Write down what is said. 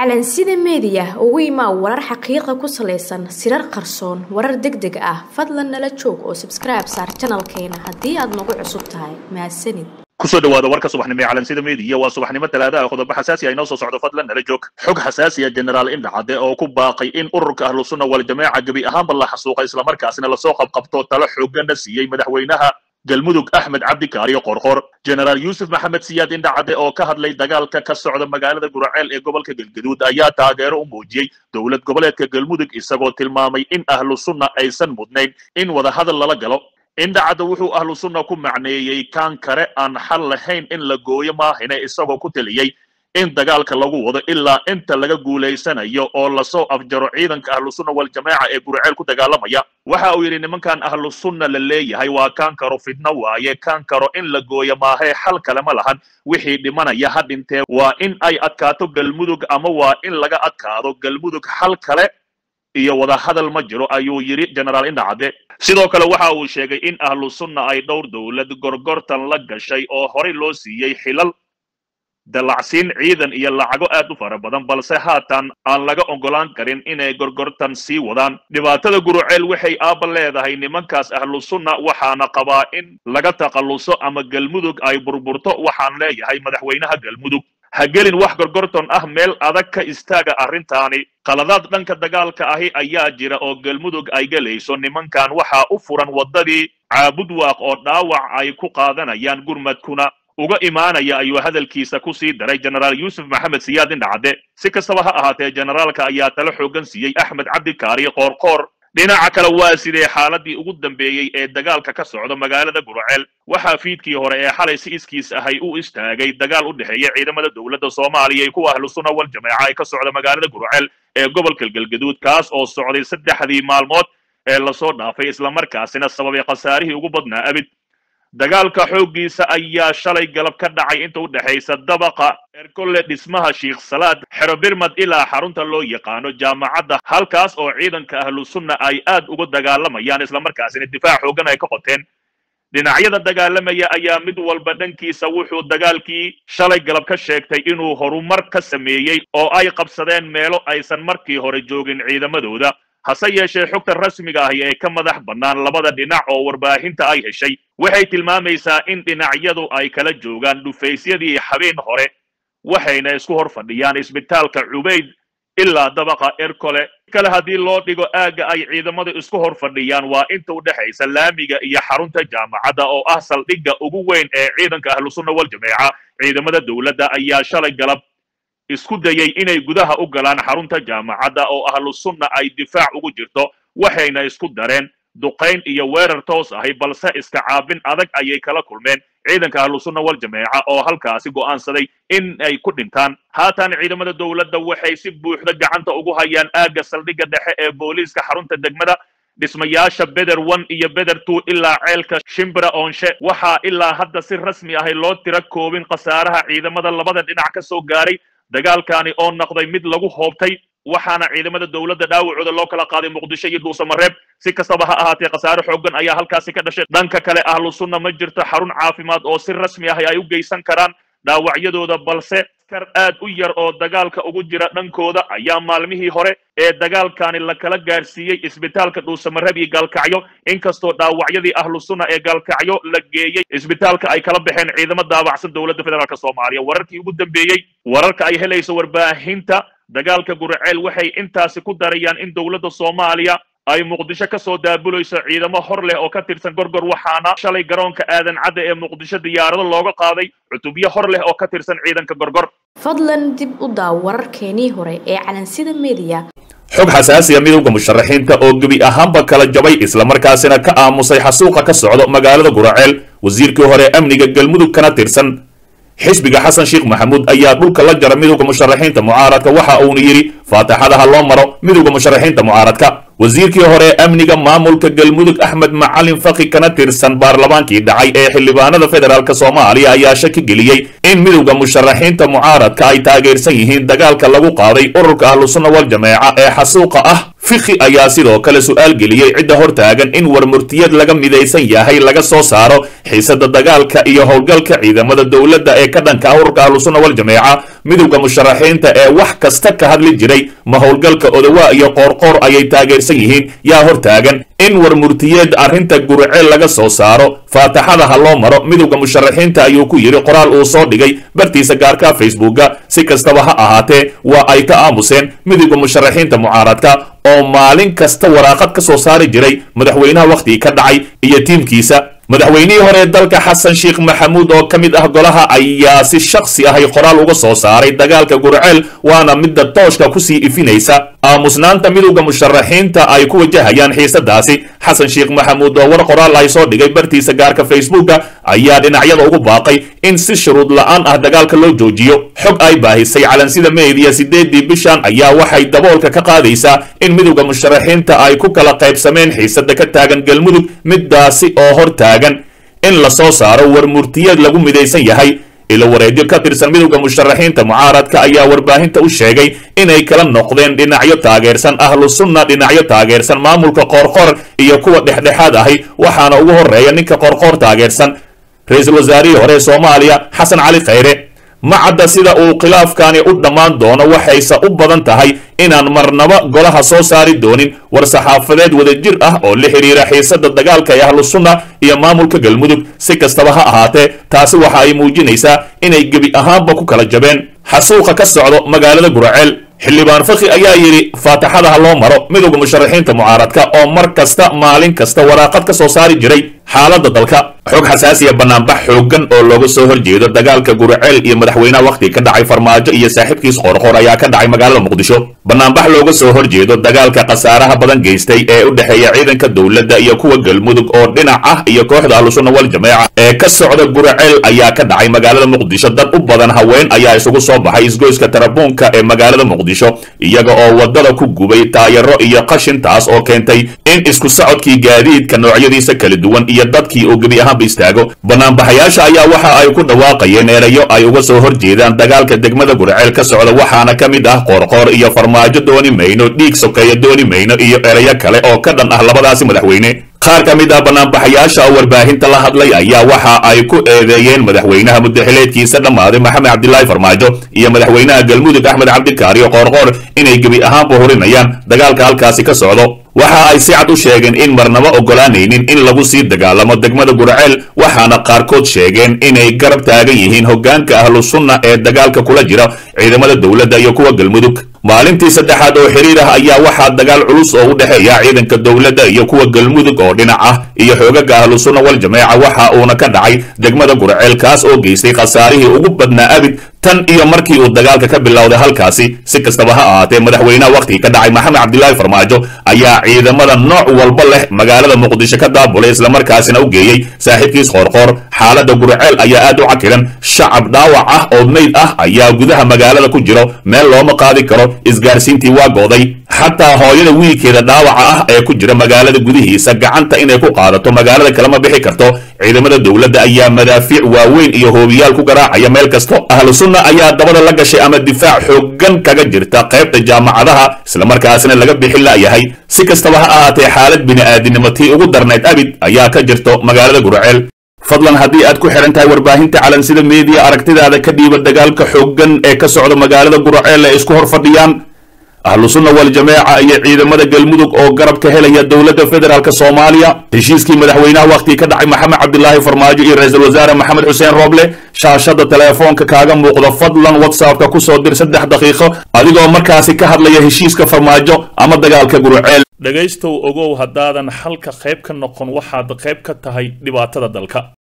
calansida meediya ugu imaa warar xaqiiqa ku salaysan sirar qarsoon warar deg deg ah fadlan nala joog oo sabskribe saar janalkeena haddii aad nagu cusub tahay mahadsanid kusoo dhawaada warka subaxnimo ee calansida meediya waa subaxnimo talaadaha qodobo xasaasi ah inoo soo socdo fadlan nala joog xog xasaasi ah generaal indhacade oo ku baaqay in ururka ahlu sunna waljamaaca gebi ahaanba la xasuuqa islamarkaasina lasoo qabqabto talo xoogana siiyey madaxweynaha galmudug axmed cabdikaariyo qorqor generaal yuusuf maxamed siyaad indhacade oo ka hadlay dagaalka ka socda magaalada guraceel ee gobolka galgaduud ayaa taageero u muujiyey dowlad goboleedka galmudug isagoo tilmaamay in ahlu sunna aysan mudnayn in wadahadal lala galo indhacadda wuxuu ahlu sunna ku macneeyey kaan kale aan xal lahayn in la gooyo maahine isagoo ku teliyey in dagaalka lagu wado ilaa inta laga guulaysanayo oo lasoo afjaro ciidanka ahlu sunna waljamaaca ee gurceel ku dagaalamaya waxa uu yidhi nimankan ahlu sunna la leeyahay waa kaan karo fidno waaye kaan karo in la gooyo maahee xal kale ma lahan wixii dhimanaya ha dhintee waa in ay adkaato galmudug ama waa in laga adkaado galmudug xal kale iyo wadahadal ma jiro ayuu yidhi generaal indhacade sidoo kale waxa uu sheegay in ahlu sunna ay dhowr dowlad gorgortan la gashay oo horey loo siiyey xilal dalacsiin ciidan iyo lacago aad u fara badan balse haatan aan laga ogolaan karin inay gorgortan sii wadaan dhibaatada guruceel waxay aaba leedahay nimankaas ahlu sunna waxaana qabaa in laga takhalluso ama galmudug ay burburto waxaan leeyahay madaxweynaha galmudug ha gelin wax gorgorton ah meel adag ka istaaga arrintaani qaladaad dhanka dagaalka ahi ayaa jira oo galmudug ay gelayso nimankan waxaa u furan waddadii caabudwaaq oo dhaawac ay ku qaadanayaan gurmadkuna uga imaanaya ayuu hadalkiisa ku sii daray generaal yuusuf maxamed siyaad indhacade si kastaba ha ahaatee generaalka ayaa talo xoogan siiyey axmed cabdikaari qoorqoor dhinaca kale waa sidee xaaladii ugu dambeeyey ee dagaalka ka socda magaalada gurceel waxaa fiidkii hore ee xalay si iskiis ahay u istaagay dagaal u dhexeeya ciidamada dowladda soomaaliya iyo kuwa ahlu sunna wal jamaaca ee ka socda magaalada gurceel ee gobolka galgaduud kaas oo socday saddexdii maalmood ee lasoo dhaafay islamarkaasina sababay khasaarihii ugu badnaa abid dagaalka xooggiisa ayaa shalay galab ka dhacay inta u dhexaysa dabaqa erkole dhismaha sheikh salaad xero birmad ilaa xarunta loo yaqaano jaamacadda halkaas oo ciidanka ahlu sunna ay aad uga dagaalamayaan islamarkaasina difaac xoogan ay ka qoteen dhinacyada dagaalamaya ayaa mid walba dhankiisa wuxuu dagaalkii shalay galab ka sheegtay inuu horumar ka sameeyey oo ay qabsadeen meelo aysan markii hore joogin ciidamadooda hase yeeshee xogta rasmiga ahi ee ka madax bannaan labada dhinac oo warbaahinta ay heshay waxay tilmaamaysaa in dhinacyadu ay kala joogaan dhufaysyadii habeen hore waxayna isku hor fadhiyaan isbitaalka cubayd ilaa dabaqa erkole kale haddii loo dhigo aagga ay ciidamadu isku hor fadhiyaan waa inta u dhexaysa laamiga iyo xarunta jaamacadda oo ah saldhigga ugu weyn ee ciidanka ahlu sunna wal jameeca ciidamada dowladda ayaa shalay galab isku dayey inay gudaha u galaan xarunta jaamacadda oo ahlu sunna ay difaac ugu jirto waxayna isku dareen duqayn iyo weerar toos ahi balse iska caabin adag ayay kala kulmeen ciidanka ahlu sunna wal jameeca oo halkaasi go'aansaday in ay ku dhintaan haatan ciidamada dowladda waxay si buuxda gacanta ugu hayaan aagga saldhigga dhexe ee booliiska xarunta degmada dhismayaasha beder one iyo beder two ilaa ceelka shimbra oonshe waxaa ilaa hadda si rasmi ahi loo tira koobin khasaaraha ciidamada labada dhinac ka soo gaaray dagaalkaani oo noqday mid lagu hoobtay waxaana ciidamada dowladda dhaawacooda loo kala qaaday muqdisho iyo dhuusamareeb si kastaba ha ahaatee khasaare xoogan ayaa halkaasi ka dhashay dhanka kale ahlu sunna ma jirto xarun caafimaad oo si rasmi ah ay u geysan karaan dhaawacyadooda balse askar aad u yar oo dagaalka ugu jira dhankooda ayaa maalmihii hore ee dagaalkaani la kala gaarsiiyey isbitaalka dhuusamareeb iyo gaalkacyo inkastoo dhaawacyadii ahlu sunna ee gaalkacyo la geeyey isbitaalka ay kala baxeen ciidamo daabacsan dowladda federaalk soomaaliya wararkii ugu dambeeyey wararka ay helayso warbaahinta dagaalka gurceel waxay intaasi ku darayaan in dowladda soomaaliya ay muqdisho ka soo daabulayso ciidamo hor leh oo ka tirsan gorgor waxaana shalay garoonka aadan cadda ee muqdisho diyaarado looga qaaday cutubyo hor leh oo ka tirsan ciidanka gorgor fadlan dib u daaw wararkeenii hore ee calansida meediya xog xasaasiya midowda musharaxiinta oo gebi ahaanba kala jabay islamarkaasina ka aamusay xasuuqa ka socdo magaalada guraceel wasiirkii hore amniga galmudug kana tirsan xisbiga xasan sheekh maxamuud ayaa dhulka la jara midowda musharaxiinta mucaaradka waxa uuna yidhi faataxadaha loo maro midowda musharaxiinta mucaaradka wasiirkii hore amniga maamulka galmudug axmed macalin faki kana tirsan baarlamaankii dhacay ee xildhibaanada federaalk soomaaliya ayaa shaki geliyey in midowda musharaxiinta mucaaradka ay taageersan yihiin dagaalka lagu qaaday ururka ahlu sunna wal jameeca ee xasuuqa ah fiki ayaa sidoo kale su'aal geliyey cidda hortaagan in warmurtiyad laga midaysan yahay laga soo saaro xiisada dagaalka iyo howlgalka ciidamada dowladda ee ka dhanka ah ururka ahlusunna waljameeca midowda musharaxiinta ee wax kasta ka hadli jiray ma howlgalka odawaa iyo qoorqoor ayay taageersan yihiin yaa hortaagan in war murtiyeed arrinta guriceel laga soo saaro faataxada ha loo maro midowda musharaxiinta ayuu ku yidhi qoraal uu soo dhigay bartiisa gaarka facebooka si kastaba ha ahaatee waa ay ka aamuseen midowda musharaxiinta mucaaradka oo maalin kasta waraaqad ka soo saari jiray madaxweynaha wakhtigii ka dhacay iyo tiimkiisa madaxweynihii hore dalka xasan sheekh maxamuud oo ka mid ah golaha ayaa si shakhsi ahay qoraal uga soo saaray dagaalka gurceel waana midda tooshka kusii ifinaysa aamusnaanta midowda musharaxiinta ay ku wajahayaan xiisadaasi xasan sheekh maxamuud oo war qoraal ay soo dhigay bartiisa gaarka facebooka ayaa dhinacyada ugu baaqay in si shuruud la'aan ah dagaalka loo joojiyo xog ay baahisay calansida meediya sideedii bishan ayaa waxay daboolka ka qaadaysaa in midowda musharaxiinta ay ku kala qaybsameen xiisada ka taagan galmudug midaasi oo hor taagan in la soo saaro war murtiyeed lagu midaysan yahay ilo wareedyo ka tirsan midowda musharaxiinta mucaaradka ayaa warbaahinta u sheegay inay kala noqdeen dhinacyo taageersan ahlu sunna dhinacyo taageersan maamulka qoorqoor iyo kuwa dhexdhexaad ahi waxaana ugu horeeya ninka qoorqoor taageersan ra-iisul wasaarihii hore ee soomaaliya xasan cali khayre ma cadda sida uu khilaafkani u dhammaan doono waxayse u badan tahay inaan marnaba golaha soo saari doonin war saxaafadeed wadajir ah oo la xidhiira xiisada dagaalka ee ahlu sunna iyo maamulka galmudug si kastaba ha ahaatee taasi waxa ay muujinaysaa inay gebi ahaanba ku kala jabeen xasuuqa ka socdo magaalada guraceel xildhibaan fakhi ayaa yidhi faataxada ha loo maro midowda musharaxiinta mucaaradka oo mar kasta maalin kasta waraaqad ka soo saari jiray xaaladda dalka xog xasaasiya banaanbax xooggan oo looga soo horjeedo dagaalka guraceel iyo madaxweynaha wakhtiga ka dhacay farmaajo iyo saaxiibkiis qoorqoor ayaa ka dhacay magaalada muqdisho banaanbax looga soo horjeedo dagaalka khasaaraha badan geystay ee u dhexeeya ciidanka dowladda iyo kuwa galmudug oo dhinac ah iyo kooxda ahlusunna wal jameeca ee ka socda guraceel ayaa ka dhacay magaalada muqdisho dad u badan haween ayaa isugu soo baxay isgoyska tarabuunka ee magaalada muqdisho iyaga oo wadada ku gubay taayaro iyo qashintaas oo keentay in isku socodkii gaadiidka noocyadiisa kala duwan iyo dadkii uu gebi ahaanba istaago banaanbaxayaasha ayaa waxa ay ku dhawaaqayeen eerayo ay uga soo horjeedaan dagaalka degmada gurceel ka socda waxaana ka mid ah qoorqoor iyo farmaajo dooni mayno dhiig sokeeya dooni mayno iyo erayo kale oo ka dhan ah labadaasi madaxweyne qaar ka mid ah banaanbaxayaasha oo warbaahinta la hadlay ayaa waxa ay ku eedeeyeen madaxweynaha muddaxileedkiisa dhammaaday maxamed cabdilaahi farmaajo iyo madaxweynaha galmudug axmed cabdikaariyo qoorqoor inay gebi ahaanba horinayaan dagaalka halkaasi ka socdo waxa ay si cad u sheegeen in marnaba oggolaanaynin in lagu sii dagaalamo degmada gurceel waxaana qaarkood sheegeen inay garab taagan yihiin hoggaanka ahlu sunna ee dagaalka kula jira ciidamada dowladda iyo kuwa galmudug maalintii saddexaad oo xiriir ah ayaa waxaa dagaal culus oo u dhexeeya ciidanka dowladda iyo kuwa galmudug oo dhinac ah iyo xoogaga ahlu sunna wal jameeca waxa uuna ka dhacay degmada gurceel kaas oo geystay khasaarihii ugu badnaa abid tan iyo markii uu dagaalka ka bilowday halkaasi si kastaba ha ahaatee madaxweynaha wakhtigii ka dhacay maxamed cabdilaahi farmaajo ayaa ciidamada nooc walba leh magaalada muqdisho ka daabulay islamarkaasina u geeyey saaxiibkiis qoorqoor xaaladda gurceel ayaa aad u cakiran shacab dhaawac ah oo meyd ah ayaa gudaha magaalada ku jiro meel looma qaadi karo isgaarsiintii waa gooday xataa hooyada wiilkeeda dhaawaca ah ee ku jira magaalada gudihiisa gacanta inay ku qaadato magaalada kalema bixi karto ciidamada dowladda ayaa madaafiic waaweyn iyo hoobiyaal ku garaacaya meel kasto ahlu sunna ayaa dabada la gashay ama difaac xooggan kaga jirta qaybta jaamacadaha islamarkaasina laga bixin la'yahay si kastaba ha ahaatee xaalad bini'aadinimo tii ugu darnayd abid ayaa ka jirto magaalada gurceel fadlan haddii aad ku xidhan tahay warbaahinta calansida meediya aragtidaada ka dhiiba dagaalka xooggan ee ka socda magaalada gurceel ee isku hor fadhiyaan ahlu sunna wal jameeca iyo ciidamada galmudug oo garab ka helaya dowladda federaalk soomaaliya heshiiskii madaxweynaha wakhtigii ka dhacay maxamed cabdilaahi farmaajo iyo ra-iisul wasaare maxamed xuseen rooble shaashada teleefoonka kaaga muuqda fadlan whatsappka ku soo dir saddex daqiiqo adigoo markaasi ka hadlaya heshiiska farmaajo ama dagaalka gurceel dhegaystow ogow haddaadan xalka qayb ka noqon waxaad qayb ka tahay dhibaatada dalka